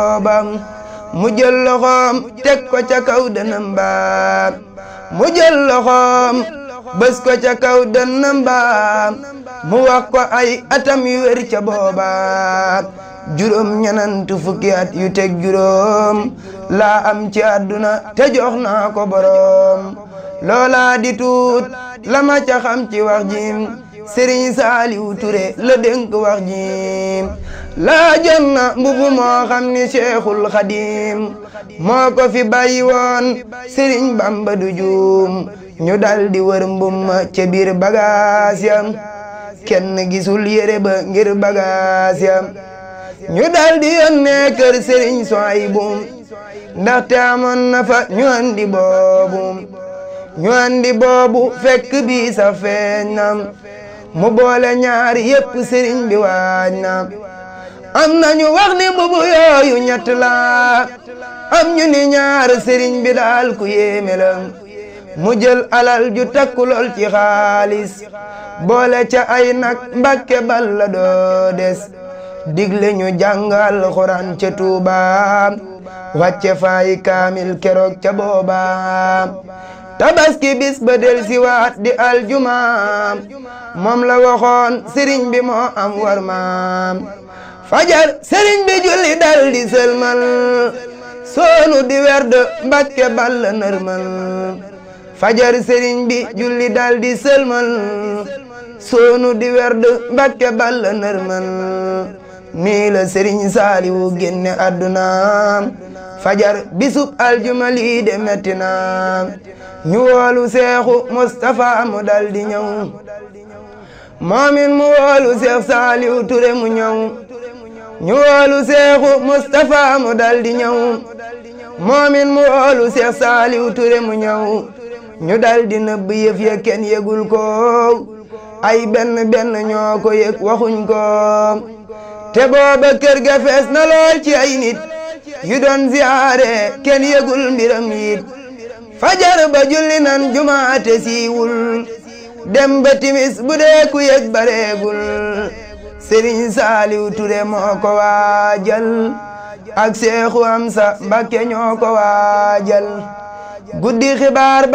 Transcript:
boobam mu jël loxoom teg ko ca kaw dënam baam mu jël loxoom bës ko ca kaw dënam baam mu wax ko ay atam yu wér ca boobaam juróom ñenantu fukki at yu teg juróom laa am ci àdduna te jox naa ko boroom loola di tuut la ma ca xam ci wax jim sëriñ saaliw ture la dénk wax jim laa jot na mbubu moo xam ni cheikhul xadim moo ko fi bàyyi woon sëriñ bamba du juum ñu dal di wër mbumma ca biir bagaas yam kenn gisul yére ba ngir bagaas yam ñu dal di yónnee kër sëriñ Suwaybu ndaxte amoon na fa ñu andi boobu ñu andi boobu fekk bi sa feeñ na mu boole ñaar yépp sëriñ bi waaj na am na ñu wax ni mbubu yooyu ñett la am ñu ni ñaar sëriñ bi daal ku yéeme la mu jël alal ju takku lool ci xaalis boole ca ay nag mbàkke bal la doo des digle ñu jàngal xuraan ca Tuuba wàcce faay kaamil keroog ca booba tabaski bis ba del si waat di aljuma moom la waxoon sëriñ bi moo am war maam fajar sëriñ bi julli dal di sëlmal soonu di werd mbàkke bal la nërmal fajar sëriñ bi julli dal di sëlmal soonu di werd mbàkke bal la nërmal nii la sëriñ saaliwu génne àdduna fajar bisub aljuma lii de metti na ñu woolu seexu Mustapha mu dal di ñëw moomin mu woolu seex saaliwu ture mu ñëw ñu woolu seexu Mustapha mu dal di ñëw moomin mu woolu seex saaliwu ture mu ñëw ñu dal di nëbb yëf ya kenn yëgul ko ay benn benn ñoo ko yëg waxuñ ko te booba kër ga fees na lool ci ay nit yu doon ziyaare kenn yëgul mbiram yit fajar ba julli nan jumaate siiwul dem ba timis bu dee ku yëg bareegul sëriñ saaliw ture moo ko waajal ak seexu am sa mbakke ñoo ko waajal guddi xibaar